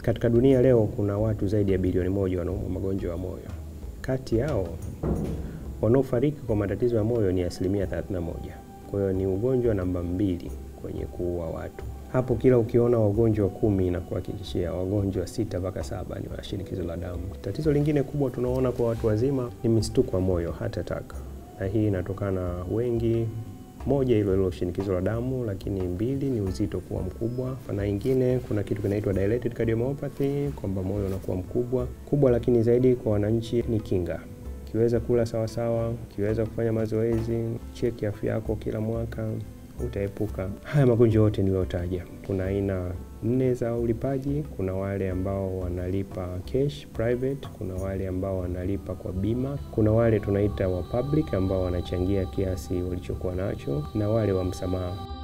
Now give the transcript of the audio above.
Katika dunia leo kuna watu zaidi ya bilioni moja wanaumwa magonjwa ya moyo. Kati yao wanaofariki kwa matatizo ya moyo ni asilimia 31. Kwa hiyo ni ugonjwa namba mbili kwenye kuua watu. Hapo kila ukiona wagonjwa kumi na kuhakikishia wagonjwa sita mpaka saba ni wa shinikizo la damu. Tatizo lingine kubwa tunaona kwa watu wazima ni mistuko wa moyo, heart attack, na hii inatokana wengi moja hilo hilo shinikizo la damu, lakini mbili ni uzito kuwa mkubwa, na ingine kuna kitu kinaitwa dilated cardiomyopathy, kwamba moyo unakuwa mkubwa kubwa. Lakini zaidi kwa wananchi ni kinga, ukiweza kula sawasawa, ukiweza kufanya mazoezi, cheki afya yako kila mwaka, utaepuka haya magonjwa yote niliyotaja. Kuna aina nne za ulipaji. Kuna wale ambao wanalipa cash private, kuna wale ambao wanalipa kwa bima, kuna wale tunaita wa public ambao wanachangia kiasi walichokuwa nacho, na wale wa msamaha.